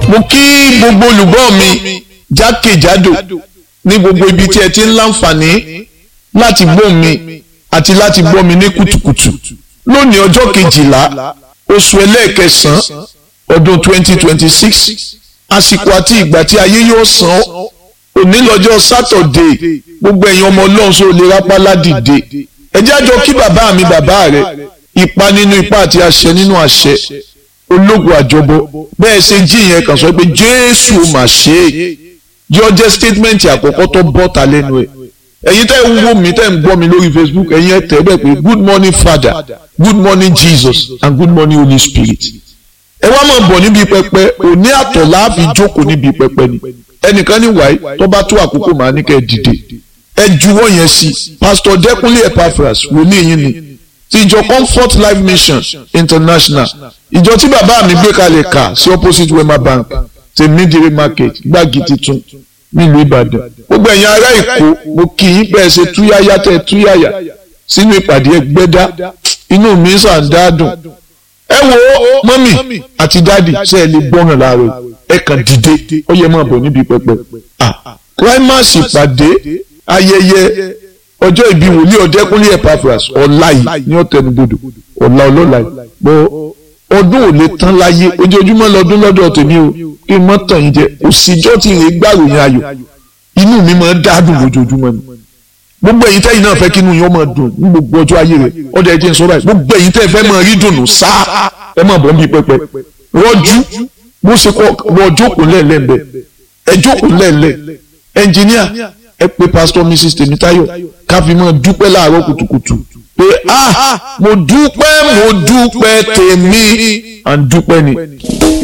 mo kí gbogbo olùgbọ́ mi jákèjádò ní gbogbo ibi tí ẹ ti ń láǹfààní láti gbọ́ mi àti láti gbọ́ mi ní kùtùkùtù lónìí ọjọ́ kejìlá oṣù ẹlẹ́ẹ̀kẹsàn-án ọdún 2026 àsìkò àti ìgbà tí ayé yóò san òní lọ́jọ́ sátọ̀dé gbogbo ẹ̀yin ọmọ ọlọ́run sọ lè rápá ládìde ẹ jẹ́ àjọ kí bàbá mi bàbá rẹ̀ ipa nínú ipa àti àṣẹ nínú àṣẹ ológun àjọbọ bẹ́ẹ̀ ṣe jí yẹn kàn sọ pé jésù mà ṣe é yọ jẹ́ statement àkọ́kọ́ tó bọ́ ta lẹ́nu ẹ̀ ẹ̀yin tẹ́ ń wò mí tẹ́ ń gbọ́ mi lórí facebook ẹ̀yin ẹ̀ tẹ́ bẹ́ẹ̀ pé good morning father good morning jesus and good morning holy spirit ẹ wá máa bọ̀ níbi pẹpẹ òní àtọ̀ láàfin jókòó níbi pẹpẹ ni ẹnìkan ní wáyé tó bá tó àkókò màá ní kẹ́ ẹ dìde ẹ juwọ́ yẹn sí pastor dẹ́kunlé epaphras wòlíì yín ni ti ìjọ comfort life mission international ìjọ tí bàbá mi gbé kalẹ̀ kà sí opposite wema bank ti midire market gbági titun nílùú ìbàdàn gbogbo ẹ̀yin ará èkó mo kì í bẹ́ẹ̀ ṣe túyáyá tẹ́ túyáyá sínú ìpàdé ẹgbẹ́dá inú mi sàn dáadùn ẹ wo mọ́mì àti dáàdì ṣe é lè gbọ́ràn láàárọ̀ ẹ kàn dìde ó yẹ máa bọ̀ níbi pẹpẹ climax ìpàdé ayẹyẹ ọjọ́ ìbí wòlíì ọ̀dẹ́kúnlé epaphras ọ̀la yìí ní ọ̀tẹnubodò ọ̀la ọlọ́la yìí bọ́ ọdún ò lè tán láyé ojoojúmọ́ lọ́dún lọ́dọ̀ tèmi o kí n mọ́ tàn yín jẹ òsìjọ́ tí ìrè gbàròyìn ayọ̀ inú mi máa ń dádùn lójoojúmọ́ ni gbogbo ẹ̀yin tẹ́yin náà fẹ́ kí inú yín ó máa dùn ní gbogbo ọjọ́ ayé rẹ̀ ọdẹ ẹjẹ ń sọ báyìí gbogbo ẹ̀yin tẹ́ fẹ́ máa rí dùnú sáà ẹ máa bọ̀ ń bí pẹpẹ rọ́jú bó ṣe kọ́ wọ́n jókòó lẹ́ẹ̀lẹ́ẹ̀bẹ̀ ẹ jókòó lẹ́ẹ̀lẹ́ ẹnjìníà ẹ pé pásítọ̀ mrs tèmítáyọ̀ ká fi máa dúpẹ́ láàárọ̀ kùtùkùtù pé ah mo dúpẹ́ mo dúpẹ́ tèmi à ń dúpẹ́ ni.